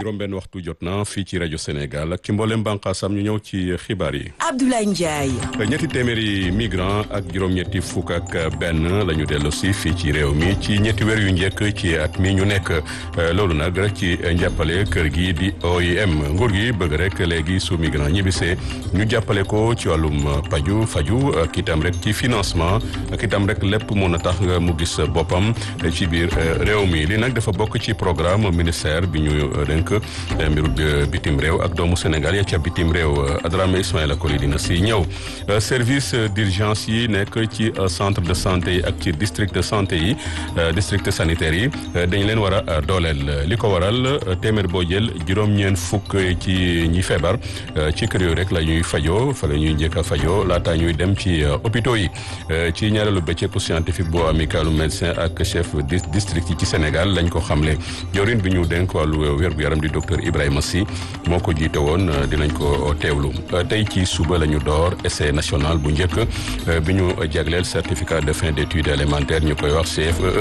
juróom-benn waxtu jot na fii ci rajo Sénégal ak ci mboolem bànqaasam ñu ñëw ci xibaar yi. Abdoulaye Ndiaye. ñetti téeméeri migrant ak juróom-ñetti fukk ak benn la ñu dellu si fii ci réew mi ci ñetti weer yu njëkk ci at mi ñu nekk loolu nag rek ci njàppale kër gi di OIM nguur gi bëgg rek léegi su migrant ñibbisee ñu jàppale ko ci wàllum paju faju ak itam rek ci financement ak itam rek lépp mun a tax nga mu gis boppam ci biir réew mi li nag dafa bokk ci programme ministère bi ñu dénk mbiru bitim réew ak doomu Sénégal ya ca bitim réew Adrame Ismaïla Koli dina si ñëw service d'urgence yi nekk ci centre de santé yi ak ci district de santé yi district sanitaire yi dañ leen war a dooleel li ko waral téeméer boo jël juróom-ñeent fukk ci ñi feebar ci kër yooyu rek la ñuy fajoo fa la ñuy njëkk a fajoo laata ñuy dem ci hôpitaux yi ci ñaareelu bëccëgu scientifique bu amicalu médecin ak chef district yi ci Sénégal lañ ko xamle jorin bi ñu dénk wàllu wér-gu-yaram di docteur Ibrahima Sy moo ko jiite woon dinañ ko teewlu tey ci suba la ñu door essai national bu njëkk bi ñu jagleel certificat de fin d'études élémentaires ñu koy wax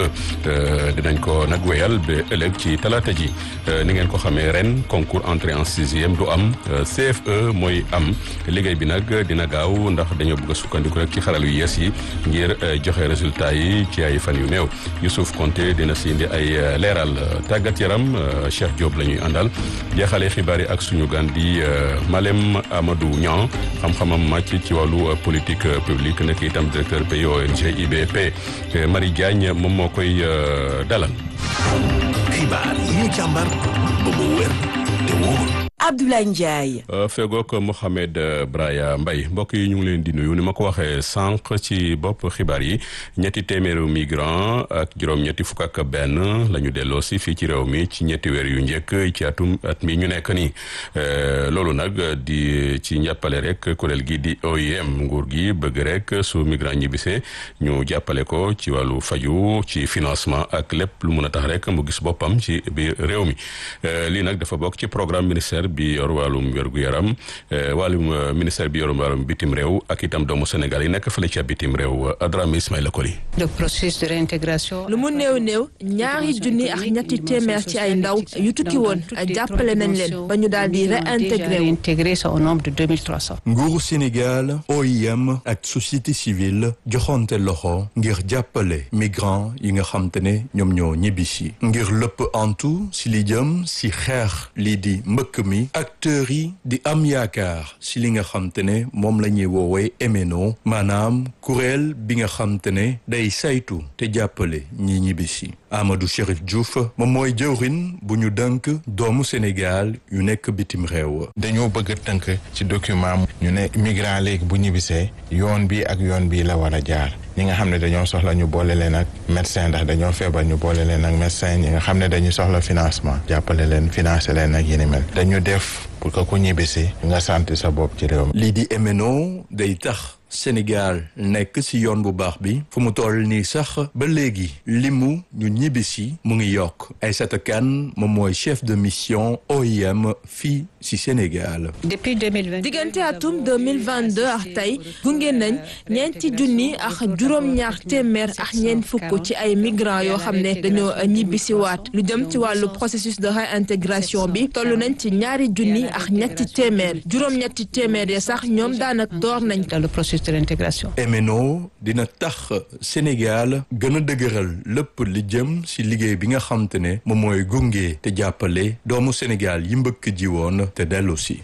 CFEE dinañ ko nag wéyal ba ëllëg ci talaata ji ni ngeen ko xamee ren concours entrée en sixième du am CFE mooy am liggéey bi nag dina gaaw ndax dañoo bëgg a sukkandiku rek ci xaral yu yees yi ngir joxe résultat yi ci ay fan yu néew Youssouf Konté dina si indi ay leeral tàggat yaram Cheikh Diop la ñuy àndal jeexale xibaar yi ak suñu gan di Malem Amadou Niang xam-xamam màcc ci wàllu politique publique nekk itam directeur pays ONG IBP Marie Diagne moom moo koy dalal. xibaar yi ñu càmbar ba mu wér te wóor. Abdoulaye Ndiaye. fegook Mohamed Braya Mbaye mbokk yi ñu ngi leen di nuyu ni ma ko waxee sànq ci bopp xibaar yi ñetti téeméeru migrant ak juróom-ñetti fukk ak benn la ñu delloo si fii ci réew mi ci ñetti weer yu njëkk ci atum at mi ñu nekk nii loolu nag di ci njàppale rek kuréel gi di OIM nguur gi bëgg rek su migrant ñibbisee ñu jàppale ko ci wàllu faju ci financement ak lépp lu mun a tax rek mu gis boppam ci biir réew mi lii nag dafa bokk ci programme ministère bi yor wàllum wér-gu-yaram wàllum ministère bi yor wàllum bitim réew ak itam doomu Sénégal yi nekk fële ca bitim réew Adrame Ismaïla Koli. le processus de réintégration. lu mu néew néew ñaari junni ak ñetti téeméer ci ay ndaw yu tukki woon jàppale nañ leen ba ñu daal di réintégré wu. réintégré au nombre de 2300. nguuru Sénégal OIM ak société civile joxonte loxo ngir jàppale migrants yi nga xam te ne ñoom ñoo ñibbisi ngir lépp antu si li jëm si xeex lii di mbëkk mi. acteurs yi di am yaakaar si li nga xam te ne moom la ñuy woowee MNO maanaam kuréel bi nga xam te ne day saytu te jàppale ñi ñibbisi Amadou Chérif Diouf moom mooy jëwrin bu ñu dënk doomu Sénégal yu nekk bitim réew. dañoo bëgg a tënk ci document ñu ne migrant léegi bu ñibbisee yoon bi ak yoon bi la war a jaar. ñi nga xam ne dañoo soxla ñu boole leen ak médecin ndax dañoo feebar ñu boole leen ak médecin ñi nga xam ne dañu soxla financement jàppale leen financer leen ak yéni mel dañu def pour que ku ñibbisi nga sant sa bopp ci réew mi. lii di MNO day tax Sénégal nekk ci yoon bu baax bi fu mu toll nii sax ba léegi limu ñu ñibbisi mu ngi yokk Aïssata Kane moom mooy chef de mission OIM fii ci Sénégal. depuis 2020. diggante atum 2022 ak tey gunge nañ ñeenti junni ak juróom-ñaar téeméer ak ñeent fukk ci ay migrants yoo xam ne dañoo ñibbisi waat lu jëm ci wàllu processus de réintégration bi toll nañ ci ñaari junni ak ñetti téeméer juróom-ñetti téeméer ya sax ñoom daanaka door nañ. dans le processus de réintégration. MNO dina tax Sénégal gën a dëgëral lépp li jëm ci liggéey bi nga xam te ne moom mooy gunge te jàppale doomu Sénégal yi mbëkk ji woon te dellu si.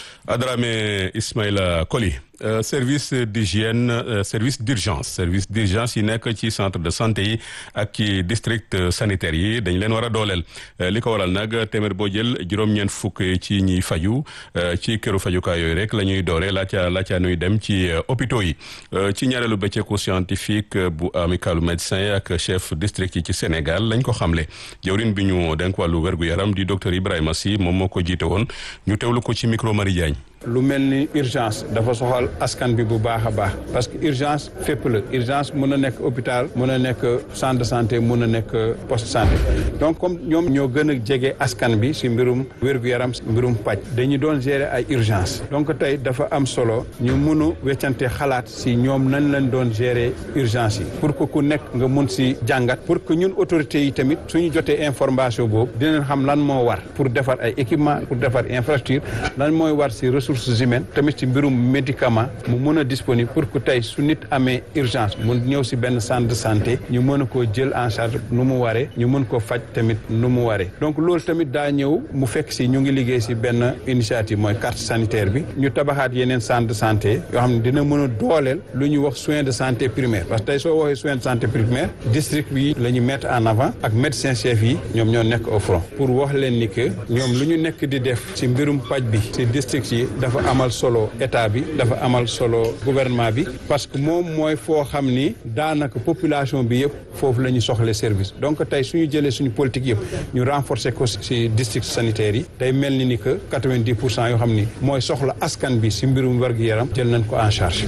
Adrame Ismaïla Koli Euh, service d'hygiène euh, service d'urgence service d'urgence yi nekk ci centre de santé yi ak ci district sanitaire yi dañ leen war a dooleel li ko waral nag téeméer boo jël juróom-ñeent fukk ci ñiy faju ci këru fajukaay yooyu rek la ñuy doore laaca laaca nuy dem ci hôpitaux yi ci ñaareelu bëccëgu scientifique bu amicalu médecin ak chef district yi ci Sénégal lañ ko xamle jawrin bi ñu denk wàllu wergu yaram di docteur Ibrahima Sy moom moo ko jiite woon ñu teewlu ko ci micro Marie Diagne lu mel ni urgence dafa soxal askan bi bu baax a baax parce que urgence fépp la urgence mën a nekk hôpital mën a nekk centre de santé mën a nekk poste santé donc comme ñoom ñoo gën a jege askan bi si mbirum wér-gu-yaram mbirum paj dañu doon gérer ay urgence donc tey dafa am solo ñu mun a weccante xalaat si ñoom nañ leen doon gérer urgence yi pour que ku nekk nga mun si jàngat pour que ñun autorités yi tamit suñu jotee information boobu dinañ xam lan moo war pour defar ay équipement pour defar infrastructure lan mooy war si ressources humaines tamit si mbirum médicament mu mun a disponible pour que tey su nit amee urgence mun ñëw si benn centre de santé ñu mën a koo jël en charge nu mu waree ñu mën ko faj tamit nu mu waree donc loolu tamit daa ñëw mu fekk si ñu ngi liggéey si benn initiative mooy carte sanitaire bi ñu tabaxaat yeneen centre de santé yoo xam ne dina mën a dooleel lu ñuy wax soins de santé primaire parce que tey soo waxee soins de santé primaire district bi la ñu mettre en avant ak médecin chef yi ñoom ñoo nekk au front pour wax leen ni que ñoom lu ñu nekk di def si mbirum paj bi si district yi dafa amal solo état bi dafa amal solo gouvernement bi parce que moom mooy foo xam ni daanaka population bi yëpp foofu la ñu soxle service donc tey suñu jëlee suñu politique yëpp ñu renforcer ko si district sanitaire yi day mel ni ni que quatre-vingt-dix pour cent yoo xam ni mooy soxla askan bi si mbirum wér-gu-yaram jël nañ ko en charge.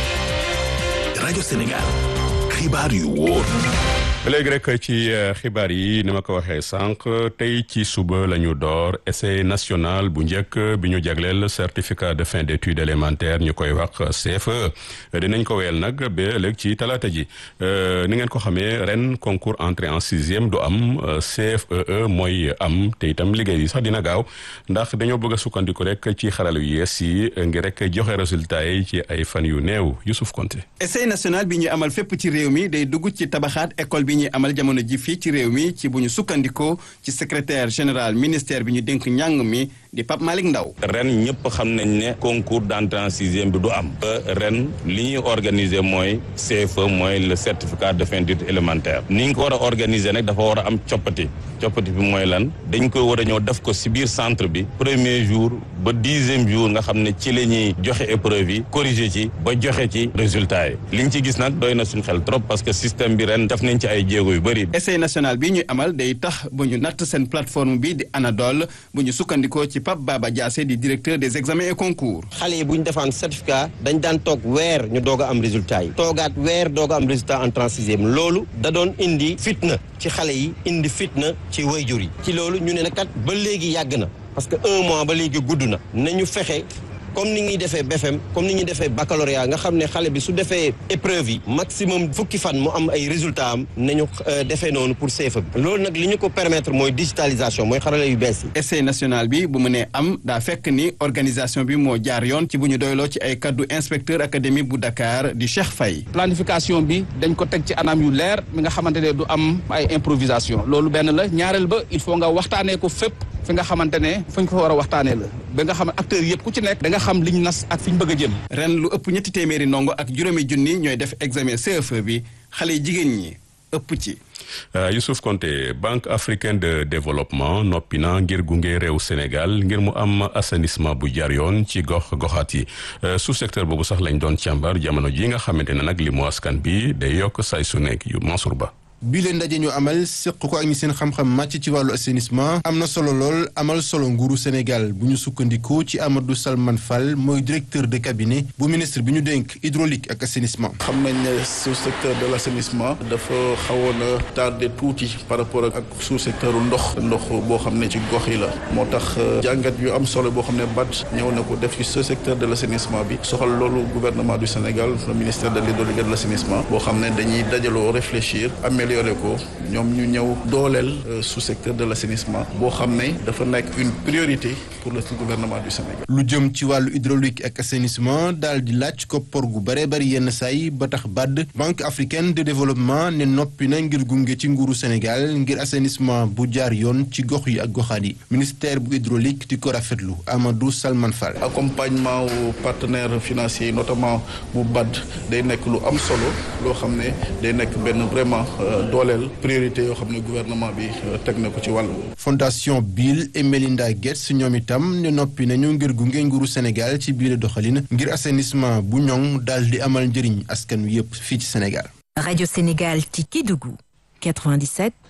rajo Sénégal xibaar yu wóor. léegi rek ci xibaar yi ni ma ko waxee sànq tey ci suba la ñu door essai national bu njëkk bi ñu jagleel certificat de fin d'études élémentaires ñu koy wax CFE dinañ ko weel nag ba ëllëg ci talaata ji ni ngeen ko xamee ren concours entrée en sixième du am CFEE mooy am te itam liggéey yi sax dina gaaw ndax dañoo bëgg a sukkandiku rek ci xarala yu yees yi ngir rek joxe résultat yi ci ay fan yu néew Youssouf Konté. essai national bi ñu amal fépp ci réew mi day dugg ci tabaxaat école bi ñuy amal jamono ji fii ci réew mi ci bu ñu sukkandikoo ci secrétaire général ministère bi ñu dénk njàng mi di Pape Malick Ndaw ren ñëpp xam nañ ne concours d'entrée en sixième bi du am ren li ñuy organiser mooy CFE mooy le certificat de fin d'études élémentaires ni ñu ko war a organiser nag dafa war a am coppati coppati bi mooy lan dañ koy war a ñëw def ko si biir centre bi premier jour ba dixième jour nga xam ne ci la ñuy joxe épreuve yi corriger ci ba joxe ci résultat yi li ñu ci gis nag doy na suñu xel trop parce que système bi ren def nañ ci ay jéego yu bëri. essai national bi ñuy amal day tax ba ñu natt seen plateforme bi di Anadol bu ñu sukkandikoo ci Pape Baba Diassé di directeur des examens et concours. xale yi bu ñu defaan certificat dañ daan toog weer ñu doog a am résultat yi. toogaat weer doog a am résultat en sixième loolu da doon indi fitna ci xale yi indi fitna ci wayjur yi. ci loolu ñu ne nag kat ba léegi yàgg na parce que un mois ba léegi gudd na nañu fexe. comme ni ñuy defee BFM comme ni ñuy defee baccalauréat nga xam ne xale bi su defee épreuve yi maximum fukki fan mu am ay résultats am nañu defee noonu pour CFEE bi loolu nag li ñu ko permettre mooy digitalisation mooy xarala yu bees yi. essai national bi bu mu nee am daa fekk ni organisation bi moo jaar yoon ci bu ñu doyloo ci ay kaddu inspecteur académique bu Dakar di Cheikh Faye. planification bi dañ ko teg ci anam yu leer mi nga xamante ne du am ay improvisation loolu benn la ñaareel ba il faut nga waxtaanee ko fépp. fi nga xamante ne fu ñu ko war a waxtaanee la ba nga xam ne acteurs yëpp ku ci nekk da nga xam liñ nas ak fi ñu bëgg a jëm. ren lu ëpp ñetti téeméeri ndongo ak juróomi junni ñooy def examen CFE bi xale yi jigéen ñi ëpp ci. Youssouf Konté Banque africaine de développement noppi na ngir gunge réew Sénégal ngir mu am assainissement bu jaar yoon ci gox goxaat yi sous secteur boobu sax lañ doon càmbar jamono ji nga xamante ne nag li mu askan bi day yokk say su nekk yu Mansour Ba. bi leen ndaje ñu amal seq ko ak ñi seen xam-xam màcc ci wàllu assainissement am na solo lool amal solo nguuru Sénégal bu ñu sukkandikoo ci Amadou Salman Fall mooy directeur de cabinet bu ministre bi ñu dénk hydraulique ak assainissement. xam nañ ne sous secteur de l' assainissement dafa xawoon a tardé tuuti par rapport ak sous secteur ndox ndox boo xam ne ci gox yi la moo tax jàngat yu am solo boo xam ne BAD ñëw na ko def ci ce secteur de l' assainissement bi soxal loolu gouvernement du Sénégal le ministère de l'hydraulique et de l' assainissement boo xam ne dañuy dajaloo réfléchir amélioré ko ñoom ñu ñëw dooleel sous secteur de l' assainissement boo xam ne dafa nekk une priorité pour le gouvernement du Sénégal. lu jëm ci wàllu hydraulique ak assainissement daal di laaj koppar gu bare bari yenn saay ba tax BAD banque africaine de développement ne noppi na ngir gunge ci nguuru Sénégal ngir assainissement bu jaar yoon ci gox yi ak goxaan yi ministère bu hydraulique di ko rafetlu Amadou Salman Fall. accompagnement wu partenaires financiers yi notamment bu BAD day nekk lu am solo loo xam ne day nekk benn vraiment dooleel priorité yoo xam ne gouvernement bi teg na ko ci wàll. fondation Bill et Melinda Gates ñoom itam ne noppi nañu ngir gunge nguuru Sénégal ci biir doxalin ngir assainissement bu ñoŋ daal di amal njëriñ askan wi yëpp fii ci Sénégal. Radio Sénégal ci Kédougou 97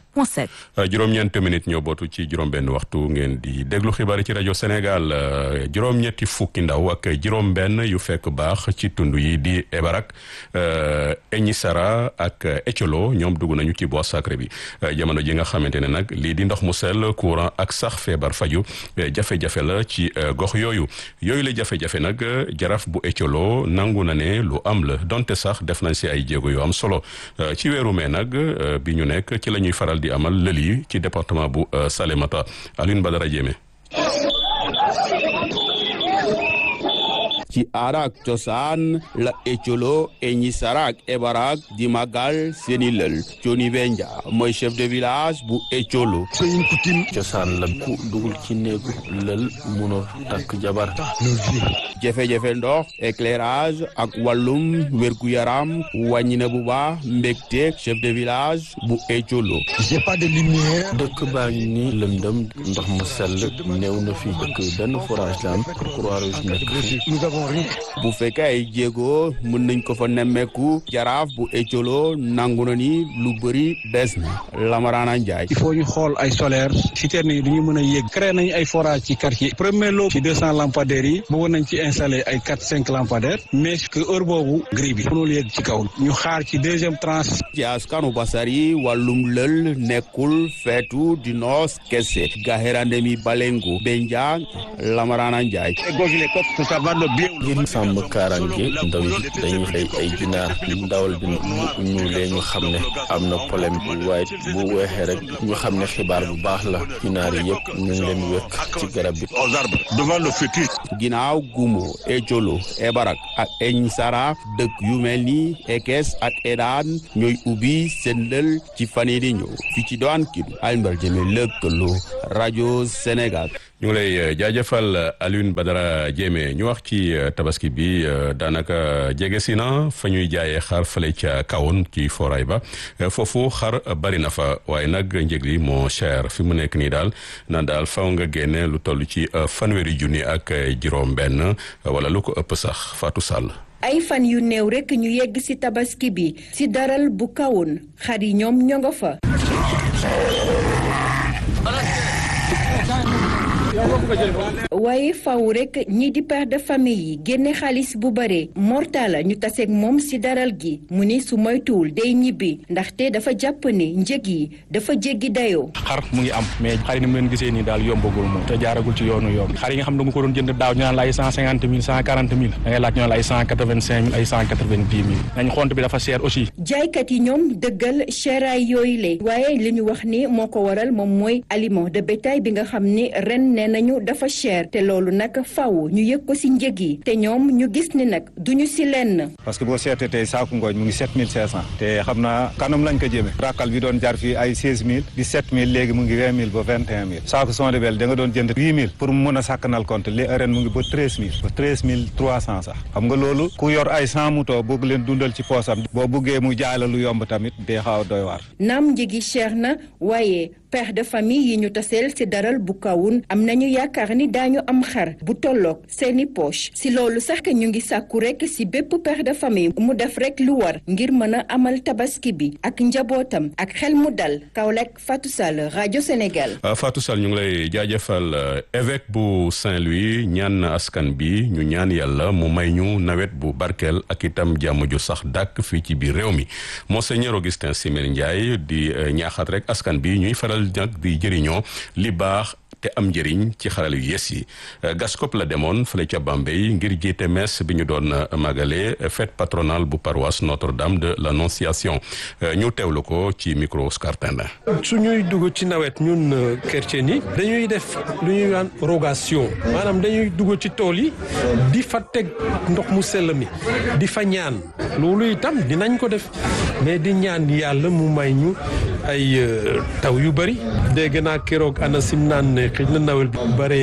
point 7. juróom-ñeent minutes ñoo bootu ci juróom-benn waxtu ngeen di déglu xibaar yi ci rajo Sénégal juróom-ñetti fukki ndaw ak juróom-benn yu fekk baax ci tund yi di Ebarak Eñisara ak Ecolo ñoom dugg nañu ci bois sacré bi jamono ji nga xamante ne nag lii di ndox mu sell courant ak sax feebar faju jafe-jafe la ci gox yooyu yooyu la jafe-jafe nag jaraaf bu Ecolo nangu na ne lu am la donte sax def nañ si ay jéego yu am solo ci weeru mee nag bi ñu nekk ci la ñuy faral di amal lël yi ci département bu Salémata Alioune Badara Diémé ci aada ak cosaan la Ecolo Eñisara ak Ebarak di magal seeni lël Joni Benja mooy chef de village bu Ecolo c'est une coutume cosaan la ku dugul ci néegu lël munoo takk jabar jafe-jafe ndox éclairage ak wàllum wér-gu-yaram wàññi na bu baax mbégte chef de village bu Ecolo j'ai pas de lumière dëkk baa ngi ni lëndëm ndox mu sell néew na fi dëkk benn forage la am Croix-Rouge nekk fi bu fekkee ay jéego mën nañ ko fa nemmeeku jaraaf bu Ecolo nangu na ni lu bëri des na Lamarana Ndiaye. il faut ñu xool ay solaire citerne yi du ñu mën a yéeg créé nañ ay forage ci quartier premier lot ci deux cent lampadaires yi bëggoon nañ ci installé ay quatre cinq lampadaires mais que heure boobu grille bi mënul yéeg ci kaw ñu xaar ci deuxième tranche. ci askanu Basari wàllum lël nekkul feetu di noos kese gaxerande mi balengo benja Lamarana Ndiaye. ngir sàmm kaaraange ndaw yi dañuy xëy ay ginaar ndawal bi bu ñuulee ñu xam ne am na problème waaye bu weexee rek ñu xam ne xibaar bu baax la ginaar yi yëpp ñu ngi leen wékk ci garab bi devant le futur ginnaaw Gumo Ecolo Ebarak ak Eñisara dëkk yu mel ni Ekes ak Edaan ñooy ubbi seen lël ci fan yii di ñëw fii ci doon kii Alioune Jëme lëkkaloo rajo Sénégal ñu ngi lay jaajëfal Alioune Badara Diémé ñu wax ci tabaski bi daanaka jege si na fa ñuy jaayee xar fële ca kawoon ci foray ba foofu xar bari na fa waaye nag njëg li moo cher fi mu nekk nii daal naan daal faw nga génne lu toll ci fanweeri junni ak juróom-benn wala lu ko ëpp sax Fatou Sall. ay fan yu néew rekk ñu yegg ci tabaski bi ci daral bu kawoon xar yi ñoom ñoo nga fa. waaye faw rek ñii di père de famille yi génne xaalis bu bare mortala ñu taseeg moom ci daral gi mu ni su moytuwul day ñibbi ndaxte dafa jàpp ne njëg yi dafa jéggi dayoo. xar mu ngi am mais xar yi ni mu leen gisee nii daal yombagul moom te jaaragul ci yoonu yoon xar yi nga xam ne nga ko doon jënd daaw ñu naan la ay cent cinquante mille cent quarante mille da ngay laaj ñu naan la ay cent quatre vingt cinq mille ay cent quatre vingt dix mille nañ xont bi dafa cher aussi. jaaykat yi ñoom dëggal cheraay yooyu le waaye li ñu wax ni moo ko waral moom mooy aliment de bétail bi nga xam ni ren nee nañu dafa cher te loolu nag faw ñu yëg ko ci njëg yi te ñoom ñu gis ni nag duñu ci lenn. parce que boo seetee tey saaku ngooñ mu ngi sept mille cinq cent te xam naa kanam lañ ko jëmee rakkal bi doon jar fii ay seize mille di sept mille léegi mu ngi vingt mille ba vingt et un mille saaku sondebel da nga doon jënd huit mille pour mu mën a sàkkanal compte li ren mu ngi ba treize mille ba treize mille trois cent sax xam nga loolu ku yor ay cent mouton bëgg leen dundal ci poosam boo buggee mu jaay la lu yomb tamit day xaw a doy waar. naam njëgi cher na waaye père de famille yi ñu taseel ci daral bu kawun am nañu yaakaar ni daañu am xar bu tolloog seeni poche ci loolu sax ñu ngi sàkku rekk ci bépp père de famille mu def rekk lu war ngir mën a amal tabaski bi ak njabootam ak xel mu dal Kaolack Fatou Sall rajo Sénégal. Fatou Sall ñu ngi lay jaajëfal évêque bu Saint-Louis ñaan na askan bi ñu ñaan yàlla mu may ñu nawet bu barkeel ak itam jàmm ju sax dàkk fii ci biir réew mi Monseigneur Augustin Simér Ndiaye di ñaaxat rek askan bi ñuy faral nag di jëriñoo li baax te am njëriñ ci xaral yu yes yi gaskop la demoon fële ca Bambey ngir jiite messe bi ñu doon magale fête patronale bu paroisse Notre-Dame de l'Annonciation ñu teewlu ko ci micro Oscar Tenda su ñuy dugg ci nawet ñun chrétien yi dañuy def lu ñuy naan rogation maanaam dañuy dugg ci tool yi di fa teg ndox mu sell mi di fa ñaan loolu itam dinañ ko def mais di ñaan yàlla mu may ñu ay taw yu bari dégg naa keroog ANACIM naan ne xëy na nawet bi bare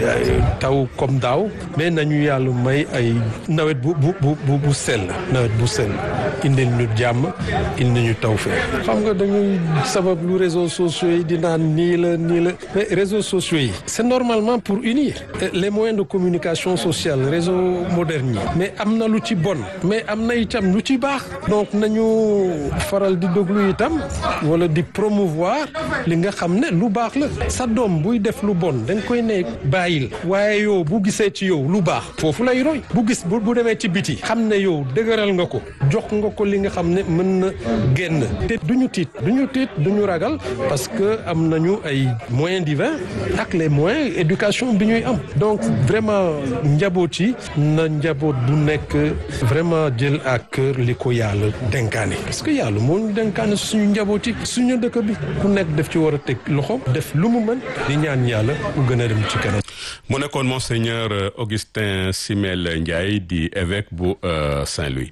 taw comme daaw mais nañu yàlla may ay nawet bu bu bu bu sell nawet bu sell indil ñu jàmm indi ñu taw fee xam nga dañuy sabab lu réseaux sociaux yi di naan nii la nii la mais réseaux sociaux yi c'est normalement pour unir les moyens de communication sociale réseau moderne yi mais am na lu ci bon mais am na itam lu ci baax donc nañu faral di déglu itam wala wala di promouvoir li nga xam ne lu baax la sa doom buy def lu bon da nga koy ne bàyyil waaye yow bu gisee ci yow lu baax foofu lay roy bu gis bu bu demee ci biti xam ne yow dëgëral nga ko jox nga ko li nga xam ne mën na génn te duñu tiit duñu tiit duñu ragal parce que am nañu ay moyens divins ak les moyens éducation bi ñuy am donc vraiment njaboot yi na njaboot bu nekk vraiment jël à cœur li ko yàlla dénkaane parce que yàlla moo ñu dénkaane suñu njaboot yi suñu dëkk bi ku nekk def ci war a teg loxo def lu mu mën di ñaan yàlla mu gën a dem ci kanam. mu nekkoon monseigneur Augustin Simel Ndiaye di évêque bu Saint-Louis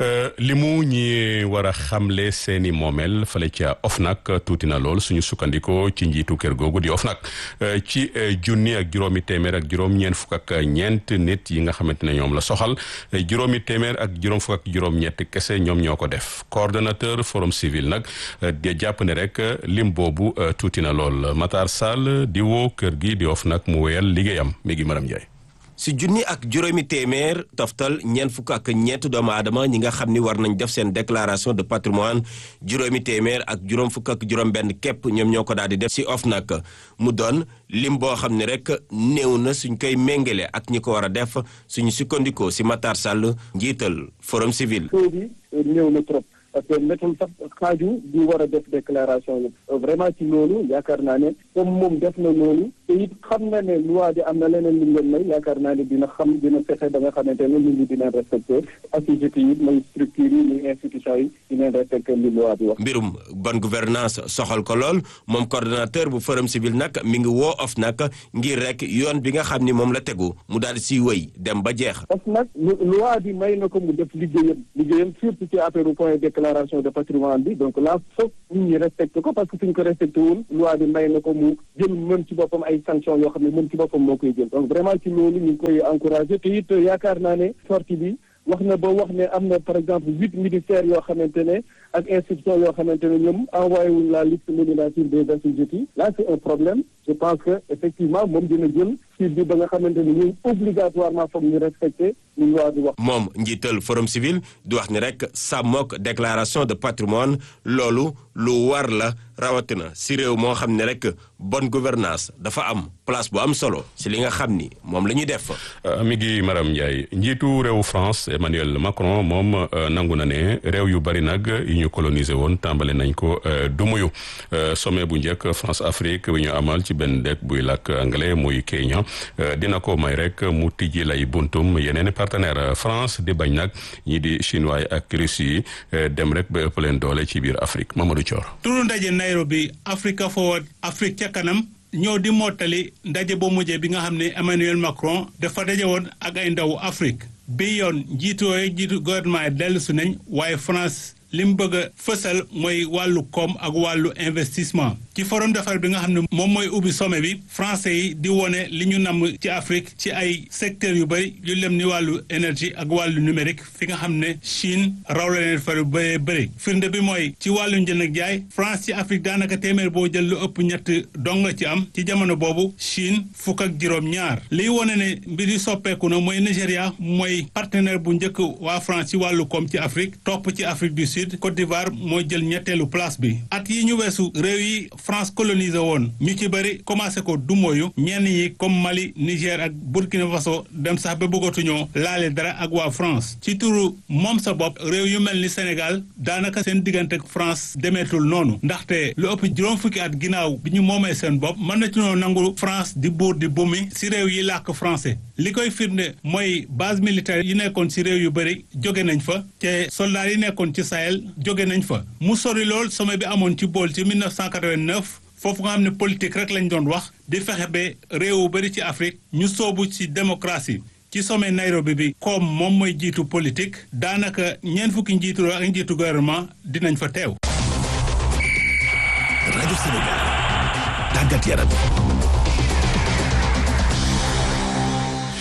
li mu ñi war a xamle seeni moomeel fale ca OFNAC tuuti na lool suñu sukkandikoo ci njiitu kër googu di OFNAC ci junni ak juróomi téeméer ak juróom-ñeent fukk ak ñeent nit yi nga xamante ne ñoom la soxal juróomi téeméer ak juróom fukk ak juróom-ñett kese ñoom ñoo ko def coordonnateur forum civil nag di jàpp ne rek lim boobu tuuti na lool Matar Sall di woo kër gi di OFNAC mu wéyal liggéeyam mi ngi Maram Ndiaye. si junni ak juróomi téeméer toftal ñeent fukk ak ñeent doomu aadama ñi nga xam ni war nañ def seen déclaration de patrimoine juróomi téeméer ak juróom fukk ak juróom benn képp ñoom ñoo ko daal di def si OFNAC mu doon lim boo xam ne rek néew na suñ koy méngale ak ñi ko war a def suñu sukkandikoo si Matar Sall njiital forum civil. néew na trop. parce que métul sax xaaju di war a def déclaration yi vraiment ci loolu yaakaar naa ne comme moom def na loolu te it xam na ne loi bi am na leneen lu leen may yaakaar naa ne dina xam dina fexe ba nga xamante ne nit ñi dinañ respecté activité yi muy structure yi muy institution yi dinañ respecté li loi bi wax. mbirum bonne gouvernance soxal ko lool moom coordonnateur bu forum civil nag mi ngi woo OFNAC ngir rek yoon bi nga xam ni moom la tegu mu daal di siy wëy dem ba jeex. OFNAC loi bi may na ko mu def liggéeyam liggéeyam surtout ci affaire point déclaration de patrimoine bi donc là foog nit ñi respecté ko parce que suñ ko respecté wul loi bi may na ko mu jël mën ci boppam ay sanctions yoo xam ne mën ci boppam moo koy jël donc vraiment ci loolu ñu ngi koy encouragé te it yaakaar naa ne sortie bi wax na ba wax ne am na par exemple huit ministères yoo xamante ne ak institutions yoo xamante ne ñoom envoyé wuñ la liste nominative des assujettis là c'est un problème je pense que effectivement moom dina jël suite bi ba nga xamante ne ñun obligatoirement foog ñu respecté ñu loi bi wax. moom njiital forum civil di wax ni rek sàmmook déclaration de patrimoine loolu lu war la rawatina si réew moo xam ne rek bonne gouvernance dafa am place bu am solo si li nga xam ni moom la ñuy def. mi ngi Maram Ndiaye njiitu réew France Emmanuel Macron moom nangu na ne réew yu bari nag yi ñu colonisé woon tàmbale nañ ko dumuyu sommet bu njëkk France Afrique bi ñu amal ci benn dëkk buy làkk anglais muy Kenya dina ko may rek mu tijji lay buntum yeneen partenaire France di bañ nag ñi di chinois ak Russie yi dem rek ba ëpp leen doole ci biir Afrique Mamadou Thior. turu ndaje Nairobi Africa Forward Afrique ca kanam ñëw di mottali ndaje bu mujjee bi nga xam ne Emmanuel Macron dafa daje woon ak ay ndawu Afrique bi yoon njiitu yooyu njiitu gouvernement yi dellu si nañ waaye France li mu bëgg a fësal mooy wàllu koom ak wàllu investissement ci forum d'affaires bi nga xam ne moom mooy ubbi sommet bi français yi di wone li ñu namm ci Afrique ci ay secteurs yu bëri yu lem ni wàllu énergie ak wàllu numérique fi nga xam ne Chine raw la leen fa bëree bëri firnde bi mooy ci wàllu njënd ak jaay France ci Afrique daanaka téeméer boo jël lu ëpp ñett dong la ci am ci jamono boobu Chine fukk ak juróom-ñaar liy wone ne mbir yi soppeeku na mooy Nigéria mooy partenaire bu njëkk waa France ci wàllu koom ci Afrique topp ci Afrique du Sud Côte d'Ivoire mooy jël ñetteelu place bi at yi ñu weesu réew yi France colonisé woon ñu ci bëri commencé ko dumóoyu ñenn yi comme Mali Niger ak Burkina Faso dem sax ba bëggatuñoo laale dara ak waa France ci turu moom sa bopp réew yu mel ni Sénégal daanaka seen diggante ak France demeetul noonu ndaxte lu ëpp juróom fukki at ginnaaw bi ñu moomee seen bopp mën na ci noo nangu France di buur di bumi si réew yi làkk français li koy firnde mooy base militaire yi nekkoon si réew yu bëri jóge nañ fa te soldats yi nekkoon ci Sahel jóge nañ fa mu sori lool sommet bi amoon ci bool ci 1989 foofu nga xam ne politique rek lañ doon wax di fexe ba réew bëri ci Afrique ñu soobu ci démocratie ci sommet Nairobi bi comme moom mooy jiitu politique daanaka ñeent fukki njiitu ak njiitu gouvernement dinañ fa teew. rajo Sénégal tàggat yaram.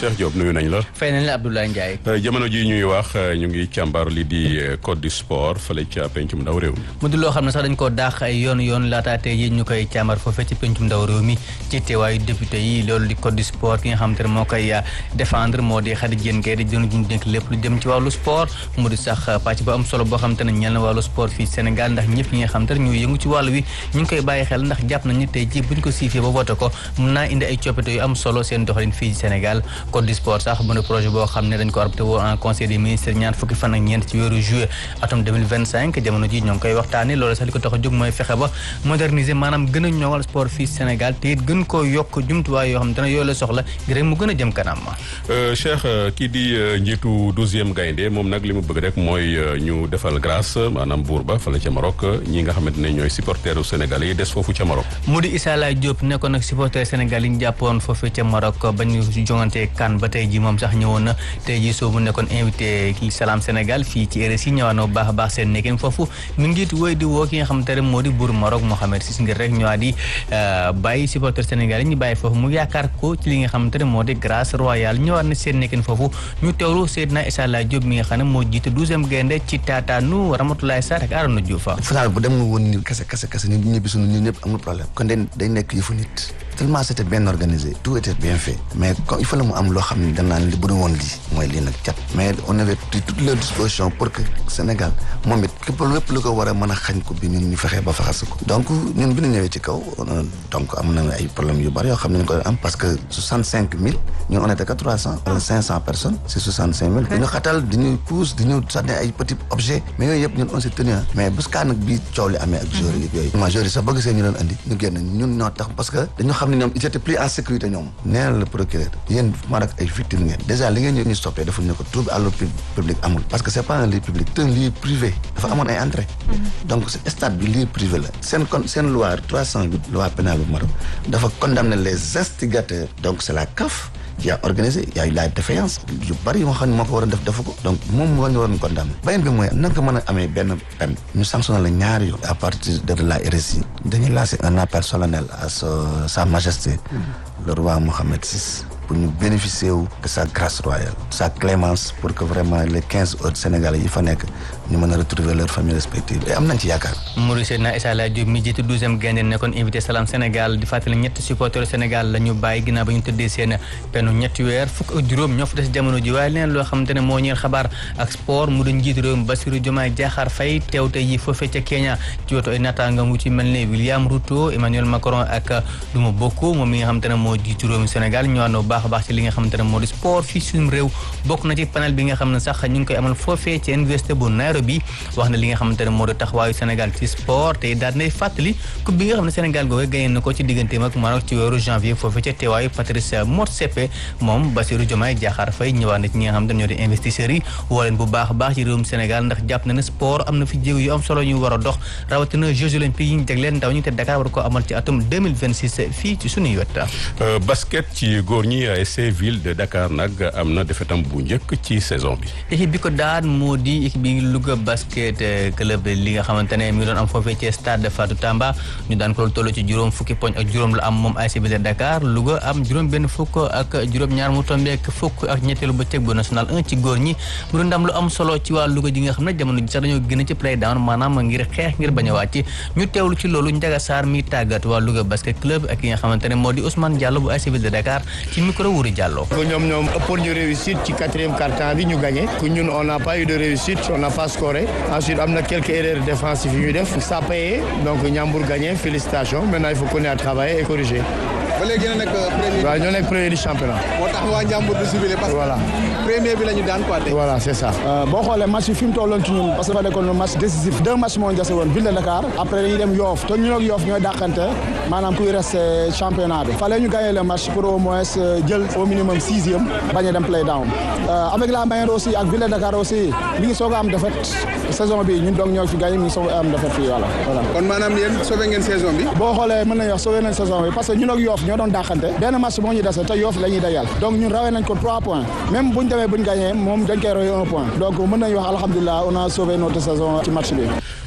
Cheikh Diop nuyu nañ la. fay nañ la Abdoulaye Ndiaye. jamono ji ñuy wax ñu ngi càmbar li di code du sport fële ca pencum ndaw réew mi. mu di loo xam ne sax dañ koo daax ay yoon yoon laataa tey yi ñu koy càmbar foofee ci pencum ndaw réew mi ci teewaayu député yi loolu di code du sport ki nga xam te ne moo koy défendre moo di Khady Diène Gaye di jënu juñ dénk lépp lu jëm ci wàllu sport mu di sax pàcc bu am solo boo xam te ne ñeel na wàllu sport fii Sénégal ndax ñëpp ñi nga xam te ne ñoo yëngu ci wàllu wi ñu ngi koy bàyyi xel ndax jàpp nañu tey ji buñ ko siifee ba voté ko mun naa indi ay coppite yu am solo seen doxalin fii Sénégal code du sport sax mu ne projet boo xam ne dañ ko arrêté woon en conseil des ministres ñaar fukki fan ak ñeent ci weeru juillet atum 2025 jamono ji ñoo ngi koy waxtaane loolu sax li ko tax a jóg mooy fexe ba moderniser maanaam gën a ñoŋal sport fii Sénégal te it gën koo yokk jumtuwaay yoo xam te ne yooyu la soxla ngir rek mu gën a jëm kanam Cheikh kii di njiitu douzième gaynde moom nag li mu bëgg rek mooy ñu defal grâce maanaam buur ba fala ca Maroc ñi nga xamante ne ñooy supporteru Sénégal yi des foofu ca Maroc mu di Issa Laye Diop nekkoon nag supporter Sénégal yi ñu jàppoon foofu ca Maroc ba ñu jongante kan ba tey ji moom sax ñëwoon na tey ji soo mu nekkoon invité Salam Sénégal fii ci RSI ñëwaat na bu baax a baax seen nekkin foofu mi ngi it woy di woo ki nga xamante ne moo di buur Maroc Mohamed Sis ngir rek ñëwaat di bàyyi supporter Sénégal yi ñu bàyyi foofu mu yaakaar ko ci li nga xamante ne moo di grâce royale ñëwaat na seen nekkin foofu ñu teewlu Seydina Issa Laye Diop mi nga xam ne moo jiite douzième gaynde ci taataanu Ramatoulaye Sarr ak Arona Diouf final bu dem nga woon ni kese kese kese ñu ñibbi suñu ñun ñëpp amul problème kon day day nekk yëfu nit tellement c'était bien organisé tout était bien fait mais comme il fallait mu am loo xam ne dañ naan li bu dul woon lii mooy lii nag cat mais on avait pris toutes les dispositions pour que Sénégal moom it képp lépp lu ko war a mën a xañ ko bi ñun ñu fexee ba faxas ko donc ñun bi ñu ñëwee ci kaw donc am na ay problèmes yu bari yoo xam ne ñu ko am parce que soixante cinq mille ñun on était que trois cent wala cinq cent personnes c'est soixante cinq mille dañu xatal dañuy pousse dañu sànni ay petits objets mais yooyu yëpp ñun on s'est tenu mais bés kaa nag bii coow li amee ak joueurs yi yooyu ma joueurs yi sax bëgg see ñu leen andi ñu génn ñun ñoo tax parce que dañu xam ne ñoom ils étaient plus en sécurité ñoom nee na le procureur yéen Maroc ay victimes ngeen déjà li ngeen ñu stoppé defuñu ne ko trouble à l'ordre public amul parce que c'est pas un lieu public c'est un lieu privé dafa amoon ay entrée donc stade bi lieu privé la seen kon seen loi 308 loi pénale bu Maroc dafa condamner les instigateurs donc c'est la CAF qui a organisé il y a eu la défaillance yu bari yoo xam ne moo ko war a def defu ko donc moom moo ñu waroon condamné beneen bi mooy nan ko mën a amee benn peine ñu sanctionné la ñaari yoon à partir de la RSI dañuy lancé un appel solennel à sa majesté le roi Mohamed VI pour ñu bénéficier wu de sa grâce royale sa clémence pour que vraiment les quinze autres Sénégalais yi fa nekk ñu mën a retrouver leurs familles respectives et am nañ ci yaakaar Mouride Seydina Issa Laye Diop mi jiite douzième gaynde nekkoon invité Salam Sénégal di fàttali ñetti supporters Sénégal la ñu bàyyi ginnaaw ba ñu tëddee seen pennu ñetti weer fukk ak juróom ñoo fa des jamono ji waaye leen loo xamante ne moo ñeel xabaar ak sport mu doon njiitu réew mi Bassirou Diomaye Diakhar Faye teew tey yi foofee ca Kenya ci wetu ay naataangam wu ci mel ne William Ruto Emmanuel Macron ak Duma Boko moom mi nga xamante ne moo jiitu réew mi Sénégal ñëwaat na bu baax a baax ci li nga xamante ne moo di sport fii suñu réew bokk na ci panel bi nga xam ne sax ñu ngi koy amal foofee ci université bu Nairobi wax na li nga xamante ne moo di taxawaayu Sénégal ci sport te daal nay fàttali coupe bi nga xam ne Sénégal googu gagné na ko ci digganteem ak Maroc ci weeru janvier foofee ca teewaayu Patrice Motsepe moom Bassirou Diomaye Diakhar Faye ñëwaat na ci ñi nga xamante ne ñoo di investisseurs yi woo leen bu baax a baax ci réewum Sénégal ndax jàpp na ne sport am na fi jéego yu am solo ñu war a dox rawatina Jeux olympiques yi ñu jagleel ndaw ñi te Dakar war ko amal ci atum 2026 fii ci suñuy wet basket ci góor ñi ASC ville de Dakar nag am na defetam bu njëkk ci saison bi. équipe bi ko daan moo di équipe bi Louga basket club li nga xamante ne mi ngi doon am foofee ci stade Fatou Tamba ñu daan ko toll ci juróom fukki poñ ak juróom la am moom ASC ville de Dakar Louga am juróom benn fukk ak juróom-ñaar mu tombeek fukk ak ñetteelu bëccëg bu national 1 ci góor ñi mu doon ndam lu am solo ci waa Louga ji nga xam ne jamono ji sax dañoo gën ci play down maanaam ngir xeex ngir bañ a wàcc ñu teewlu ci loolu Ndiaga Sarr mi tàggat waa Louga basket club ak ki nga xamante ne moo di Ousmane Diallo bu ASC ville de Dakar ci micro Wuri Diallo que ñoom ñoom ëppoon ñu réussite ci quatrième quart-temps bi ñu gagné que ñun on n'a pas eu de réussite on n'a pas scoré ensuite am na quelques erreurs défensives yu ñu def ça a payé donc Ndiambour gagné félicitations maintenant il faut continuer à travailler et corriger. ba léegi yéen a nekk premier. waaw ñoo nekk premier du championnat. moo tax waa Ndiambour du ciblé parce que. voilà premier bi la ñu daan quoi tey. voilà c'est ça. boo xoolee match yi fi mu tolloon ci ñun parce que dafa nekkoon match décisif deux matchs moo ñu dese woon ville de Dakar après dañuy dem Yoff te ñun ak Yoff ñooy dàqante maanaam kuy resté championnat bi fallait ñu gagner le match pour au moins jël au minimum sixième bañ a dem play down avec la manière aussi ak ville de Dakar aussi mi ngi soog a am défaite saison bi ñun donc ñoo fi gagné mi ngi soog a am défaite fii voilà voilà. kon maanaam yéen sauvé ngeen saison bi. boo xoolee mën nañu wax sauvé nañ saison bi parce que ñun ak Yoff ñoo doon dàqante benn match moo ñu dese te Yoff la ñuy dajal donc ñun rawee nañ ko trois points même buñ demee buñ gagné moom dañ koy roy un point donc mën nañu wax alhamdulilah on a sauvé notre saison ci match bi.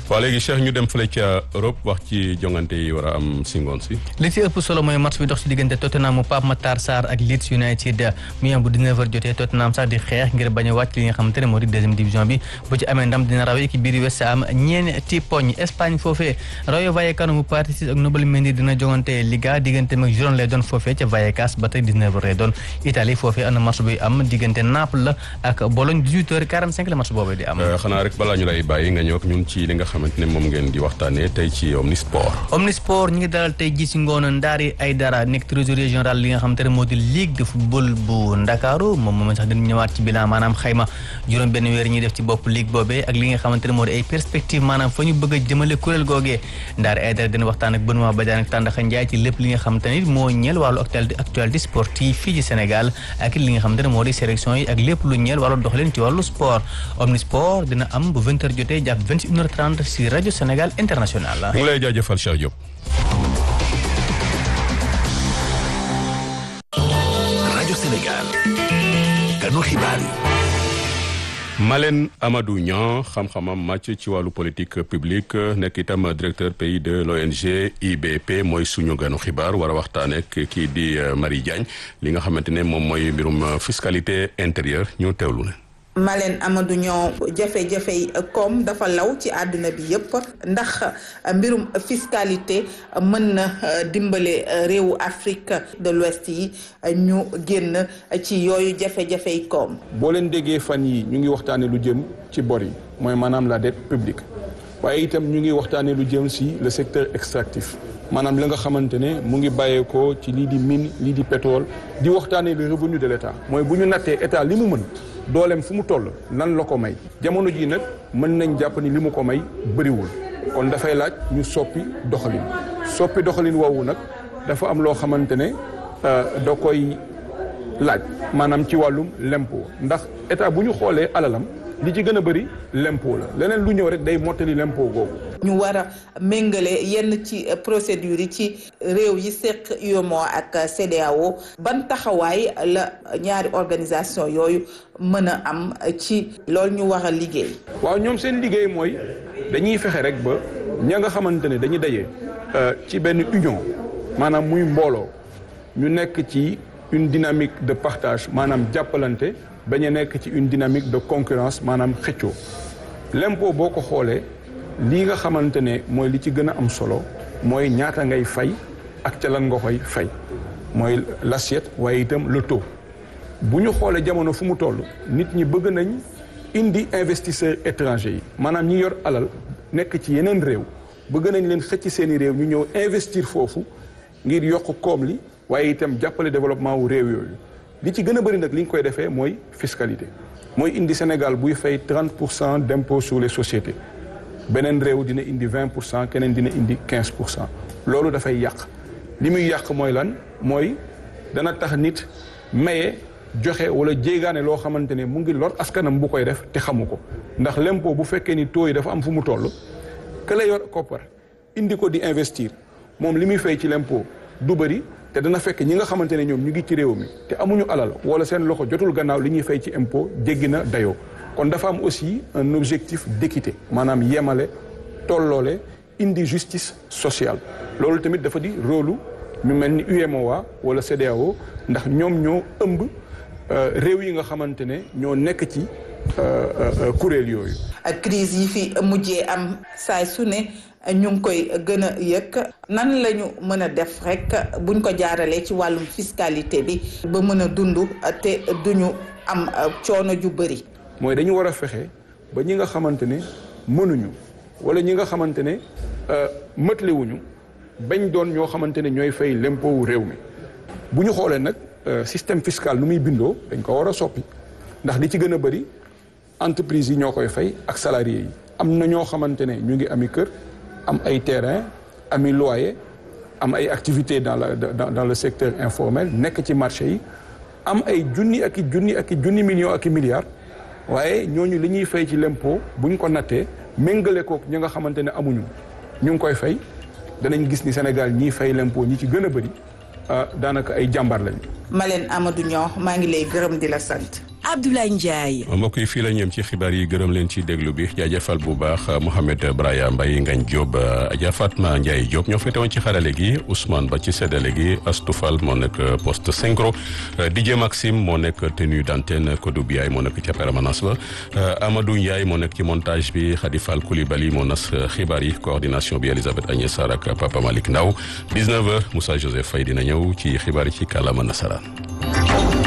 waaw léegi Cheikh ñu dem fële ca Europe wax ci jongante yi war a am si ngoon si. li ci ëpp solo mooy match bi dox ci diggante Tottenham mu Pape Matar Sarr ak Leeds United mu yem bu 19h jotee Tottenham sax di xeex ngir bañ a wàcc li nga xamante ne moo di deuxième division bi bu ci amee ndam dina rawee équipe bii di West Ham ñeenti poñ Espagne foofee Rayo Vallecano mu Partizan ak Nobel Mendy dina jongante Liga diggante mag Girona lay doon foofee ca Vallecas ba tey 19h lay doon Italie foofee am na match buy am diggante Naples la ak Bologne 18h45 la match boobu di am. xanaa rek balaa ñu lay bàyyi nga ñëw ak ñun ci li nga xamante ne moom ngeen di waxtaanee tey ci Omnisport. Omnisport ñu ngi dalal tey ji si ngoon Ndari Aidara nekk trésorier général li nga xamante ne moo di Ligue de football bu Ndakaaru moom moom sax dinañ ñëwaat ci bilan maanaam xayma juróom benn weer ñuy def ci bopp ligue boobee ak li nga xamante ne moo di ay perspective maanaam fa ñu bëgg a jëmale kuréel googee Ndari Aidara dina waxtaan ak Benoît Badiane ak Tandakha Ndiaye ci lépp li nga xamante ne moo ñeel wàllu actualité actualité sportive fii ci Sénégal ak li nga xamante ne moo di sélection yi ak lépp lu ñeel wàllu doxalin ci wàllu sport Omnisport dina am bu 20h jotee jàpp 21h30 si rajo Sénégal international. mu ngi lay jaajëfal Cheikh Diop. rajo Sénégal. kanu xibaar yi. Malène Amadou Niang xam-xamam màcc ci wàllu politique publique nekk itam directeur pays de l'ONG IBP mooy suñu ganu xibaar war a waxtaanee ak kii di Marie Diagne li nga xamante ne moom mooy mbirum fiscalité intérieure ñu teewlu ne. Malène Amadou Niang jafe-jafey koom dafa law ci àdduna bi yépp ndax mbirum fiscalité mën na dimbale réewu Afrique de l'Ouest yi ñu génn ci yooyu jafe-jafey koom. boo leen déggee fan yi ñu ngi waxtaanee lu jëm ci bor yi mooy maanaam la dette publique waaye itam ñu ngi waxtaanee lu jëm si le secteur extractif maanaam la nga xamante ne mu ngi bàyyeekoo ci lii di mine lii di pétrole di waxtaanee le revenu de l'État mooy bu ñu nattee état li mu mën. dooleem fu mu toll lan la ko may jamono ji nag mën nañ jàpp ni li mu ko may bëriwul kon dafay laaj ñu soppi doxalin soppi doxalin woowu nag dafa am loo xamante ne da koy laaj maanaam ci wàllum l'impôt ndax état bu ñu xoolee alalam li ci gën a bëri l'impôt la leneen lu ñëw rek day mottali l'impôt googu. ñu war a méngale yenn ci procédures yi ci réew yi seq UEMOA ak CEDEAO ban taxawaay la ñaari organisation yooyu mën a am ci loolu ñu war a liggéey. waaw ñoom seen liggéey mooy dañuy fexe rek ba ña nga xamante ne dañuy daje ci benn union maanaam muy mbooloo ñu nekk ci une dynamique de partage maanaam jàppalante. bañ a nekk ci une dynamique de concurrence maanaam xëccoo l'impôt boo ko xoolee lii nga xamante ne mooy li ci gën a am solo mooy ñaata ngay fay ak ca lan nga koy fay mooy l'assiette waaye itam le taux bu ñu xoolee jamono fu mu toll nit ñi bëgg nañ indi investisseurs étrangers yi maanaam ñi yor alal nekk ci yeneen réew bëgg nañ leen xëcc seeni réew ñu ñëw investir foofu ngir yokk koom li waaye itam jàppale développement wu réew yooyu li ci gën a bëri nag li ñu koy defee mooy fiscalité mooy indi Sénégal buy fay 30 pour cent d'impôt sur les sociétés beneen réew dina indi 20 pour cent keneen dina indi 15 pour cent loolu dafay yàq li muy yàq mooy lan mooy dana tax nit maye joxe wala jéegaane loo xamante ne mu ngi lor askanam bu koy def te xamu ko ndax l'impôt bu fekkee ni taux yi dafa am fu mu toll que la yor koppar indi ko di investir moom li muy fay ci l'impôt du bëri te dana fekk ñi nga xamante ne ñoom ñu ngi ci réew mi te amuñu alal wala seen loxo jotul gannaaw li ñuy fay ci impôt jéggi na dayoo kon dafa am aussi un objectif d'équité maanaam yemale tolloole indi justice sociale loolu tamit dafa di rôle ñu mel ni UEMOA wala CEDEAO ndax ñoom ñoo ëmb réew yi nga xamante ne ñoo nekk ci kuréel yooyu. crise yi fi mujjee am saay su ne ñu ngi koy gën a yëg nan la ñu mën a def rek buñ ko jaaralee ci wàllum fiscalité bi ba mën a dund te duñu am coono ju bëri. mooy dañu war a fexe ba ñi nga xamante ne mënuñu wala ñi nga xamante ne mëtlewuñu bañ doon ñoo xamante ne ñooy fay l'impôt wu réew mi bu ñu xoolee nag système fiscal nu muy bindoo dañ ko war a soppi ndax li ci gën a bëri entreprise yi ñoo koy fay ak salariés yi am na ñoo xamante ne ñu ngi ami kër am ay terrain ami loyer am ay activités dans la dans, dans le secteur informel nekk ci marché yi am ay junni ak i junni ak i junni millions ak i milliards waaye ñooñu li ñuy fay ci l'impôt bu ñu ko nattee méngale kook ñi nga xamante ne amuñu ñu ngi koy fay danañ gis ni Sénégal ñiy fay l'impôt ñi ci gën a bëri daanaka ay jàmbar lañ. Malène Amadou Niang maa ngi lay gërëm di la sant. Abdoulaye Ndiaye. mbokk yi fii la ñëm ci xibaar yi gërëm leen ci déglu bi jaajëfal bu baax Mohamed Braya Mbaye Ngagne Diop Adja Fatma Ndiaye Diop ñoo féete woon ci xarale gi Ousmane Ba ci séddale gi Astoufal moo nekk poste synchro DJ Maxime moo nekk tenue d'antenne Kodou Biaye moo nekk ca permanence ba Amadou Ndiaye moo nekk ci montage bi Khady Fall Coulibaly moo nas xibaar yi coordination bi Elisabeth Agnès Sarr ak Papa Malick Ndaw 19h Moussa Joseph Faye dina ñëw ci xibaar yi ci kàllaama nasaraan